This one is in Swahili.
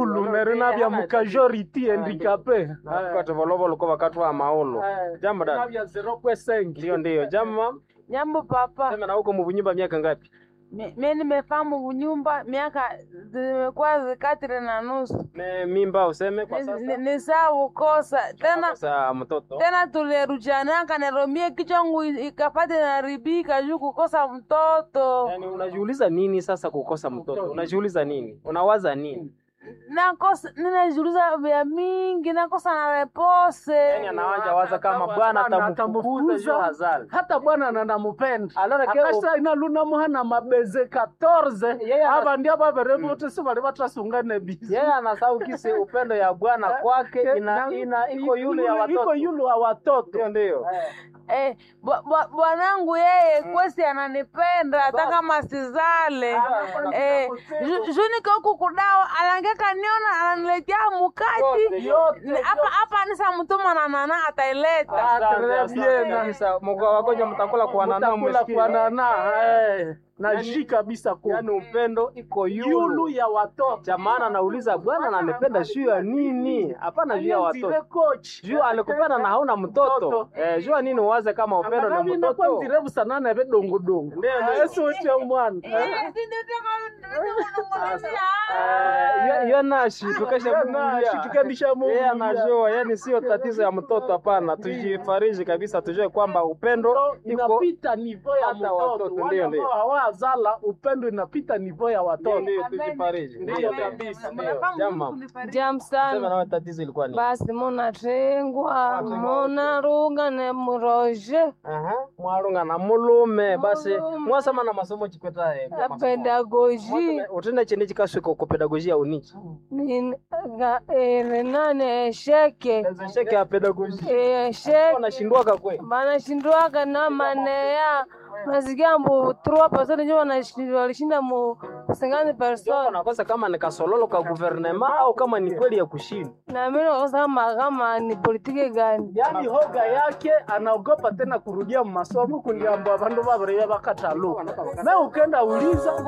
muhulu nerina bya mukajority handicapé kwati volovolo ko vakati wa maolo jambo dada bya 0.5 ndio ndio jambo Jambo papa, sema na huko muvunyumba miaka ngapi Mi- mi nimefahamu kunyumba miaka zimekuwa zikatiri na nusu, ne mimba useme kwa Ni- ni- sasa ni saa kukosa tena sasa mtoto tena tulirujanaka neromie kichwangu i- ikapate naribika juu kukosa mtoto yani unajiuliza nini sasa kukosa mtoto unajiuliza nini unawaza nini nakosa ninajiuliza vya mingi nakosa na repose yani anawanja waza kama bwana atamfukuza juu hazali hata bwana nanamupenda alora ke akasa inaluna muhana mabeze 14 Yeye ana- aba ndia babere bote si bali batasungane bizi yeye anasahau kisi upendo ya bwana kwake ina ina iko yule ya iko watoto yule wa watoto ndio ndio Eh, bwa- bwa- bwanangu yeye kwesi ananipenda hata kama sizale eh, ju- juu niko huku kudao alangeka niona ananiletea mukati Yote, Ni- hapa hapa nisa mtuma na nana ataileta Asante, asante kabisa. Mko wagonjwa mtakula kuanana mutakula mwesikia. kuanana eh, na ji kabisa ku Yaani upendo iko yulu yulu. ya watoto Cha maana nauliza bwana ananipenda juu ya nini? Hapana juu ya watoto. coach Juu alikupenda na hauna mtoto. Eh, juu ya nini uwaze kama upendo Angalau ni inakuwa mtoto? nzirevu sana na vedongodongo Ndio, ndio. esi uche mwana Eh, si ndio tena- Eh, yo- yo nashi tukesha Biblia. tukendisha Yeye anajua, yani sio tatizo ya mtoto hapana. Tujifariji kabisa tujue kwamba upendo iko inapita nivo ya hata watoto, mtoto ndio, wale ndio. ambao hawazala upendo inapita nivo ya ndio watoto ndio tujifariji. Ndio Ndio ndio. kabisa. Ndio. Jamaa. Jam Sema sana nawe tatizo ilikuwa nini? basi munatengwa munaruga ne muroje Aha, mwarunga na mulume basi Mulume. mwasama na masomo chikweta eh, ya masomo. pedagoji Mwatene- utende chini chikaswika ku pedagogia unichi renane esheke sheke ya pedagogia esheke wanashindwaka kwe banashindwaka na maneya nasikia mbu trois personnes njo wanashi- walishinda mu singani person nakosa kama ni kasololo ka guvernema au kama ni kweli ya kushinda na mimi nakosa kama kama ni politiki gani yaani hoga yake anaogopa tena kurudia masomo kuliambwa vandu vavireye vakatalu me ukenda uliza